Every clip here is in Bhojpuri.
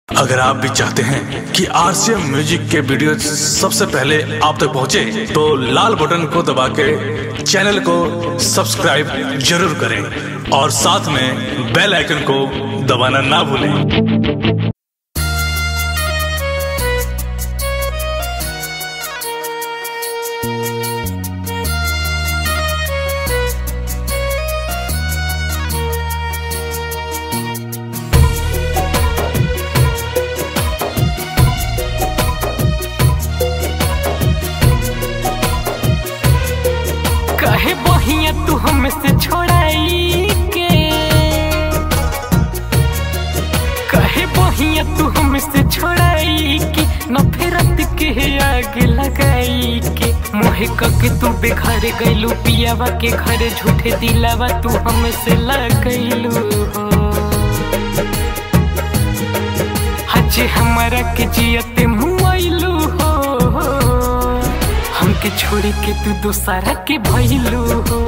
अगर आप भी चाहते हैं कि आरसीएम म्यूजिक के वीडियो सबसे पहले आप तक पहुंचे, तो लाल बटन को दबा के चैनल को सब्सक्राइब जरूर करें और साथ में बेल आइकन को दबाना ना भूलें कहे बहिया तू हमसे छोड़ाई के कहे बहिया तू हमसे छोड़ाई के नफरत के आग लगाई के मोहे कके तू बेघर गइलू पियावा के घर झूठे दिलावा तू हमसे लगैलू हो हजे हमारा के जियते मुआइलू हो हमके छोड़ के तू दोसारा के भइलू हो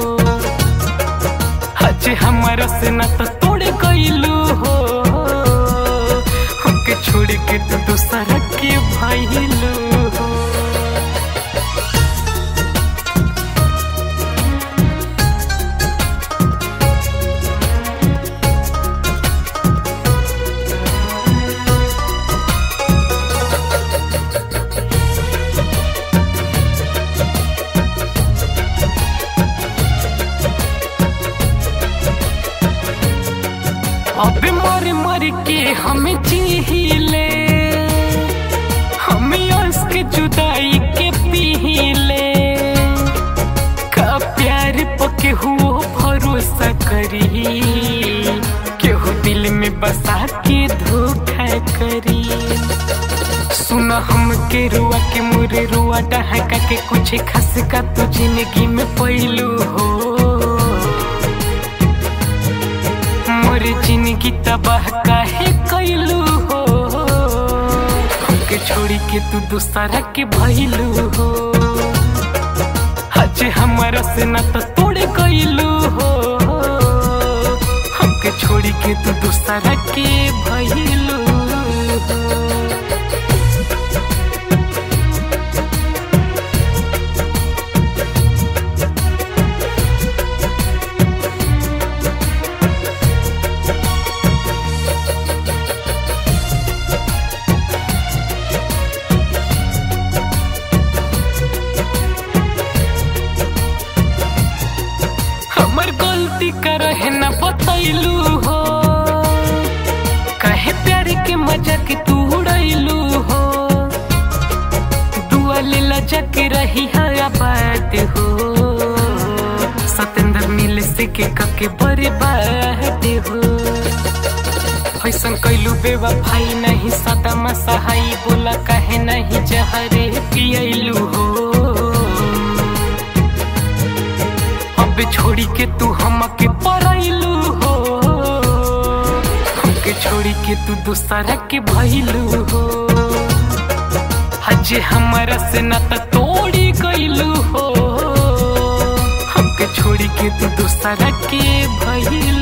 हजे हमारा से ना तो तोड़ गइलू हो हमके छोड़ के तू दोसारा के भइलू हो अब मर मर के हमें जीले हमें उसके जुदाई के पीले का प्यार पके हुओ भरोसा करी केहू दिल में बसा के धोखा करी सुना हम के रुआ के मुरे रुआ डहका के कुछ खस का तू जिंदगी में पहलू हो मोर जिंदगी तबाह काहे कैलू हो हमके छोड़ी के तू दूसरा के भइलू हो हजे हमारा से ना तो तोड़ गइलू हो हमके छोड़ी के तू दूसरा के भइलू हो हमर गलती कर है न बतैलू हो कहे प्यार के मजाक तू उड़ैलू हो दुआ ले लजक रही है आबाद हो सतेंद्र मिल से के कके बर्बाद हो ऐसन कैलू बेवफाई नहीं सदा मसहाई बोला कहे नहीं जहरे पियलू हो अब छोड़ी के तू हमके परैलू हो हमके छोड़ी के तू दूसरा के भइलू हो हजे हमारा से ना तो तोड़ी गइलू हो हमके छोड़ी के तू दूसरा के भइलू